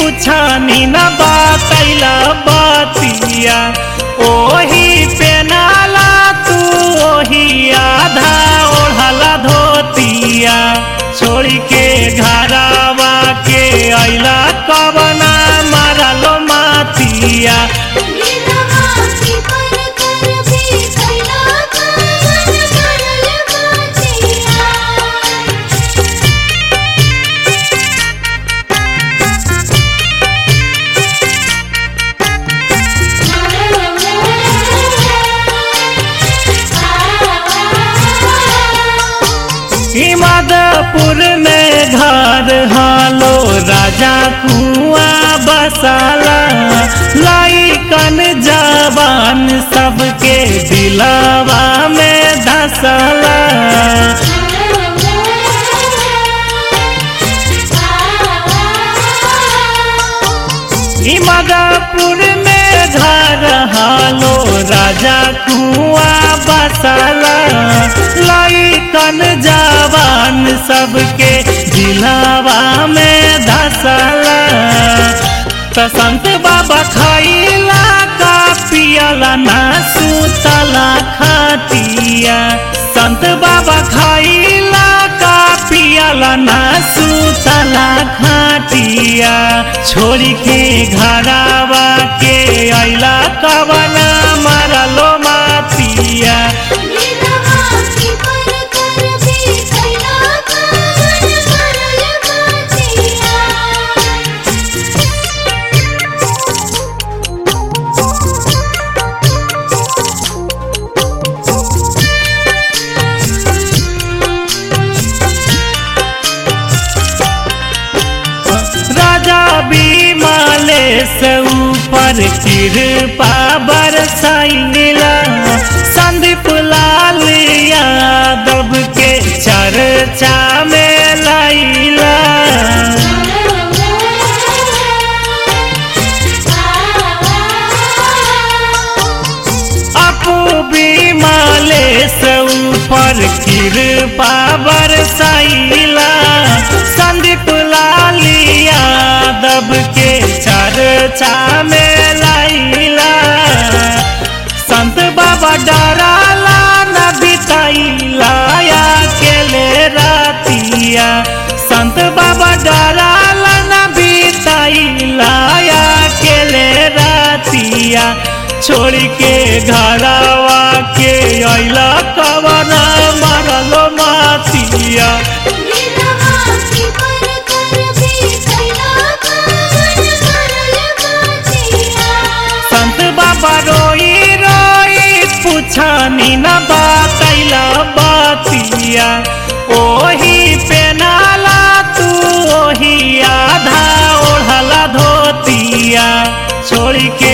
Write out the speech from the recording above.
पूछनी न बतैला बतिया ओही पे नाला तू ओही आधा ओढ़ला धोतिया छोड़ के घरावा के अइला कवना मारलो मातिया लीलावा की पर कर भी कैला कावन करल बातिया हिमदपुर में घर हालो राजा कुआं बसाला लाइकन जवान सबके दिलावा में धसला हिमदपुर में घर हालो राजा कुआं बसाला लाइकन जवान सबके दिलावा में धसला त संत बाबा खैला का पियला ना सुतला खातिया संत बाबा खैला का पियला ना सुतला खातिया छोड़ के घरावा के अइला कवना मारलो मातिया लीलावा की पर कर भी कैला कावन करल बातिया राजा बीमाले से ऊपर कृपा बरसाइला संदीप लाल यादव के चर्चा में लाइला अपू बीमाले से ऊपर कृपा बरसाइला संदीप लाल यादव के चर्चा में लाइला संत बाबा डराला न बिताइला अकेले रातिया संत बाबा डराला न बिताइला अकेले रातिया छोड़ के घरवा के अइला कवना मारलो मातिया लीलावा की पर कर भी कैला कावन करल बातिया संत बाबा रोई रोई पूछनी न बतैला बतिया ओही पे नाला तू ओही आधा ओढ़ला धोतिया छोड़ के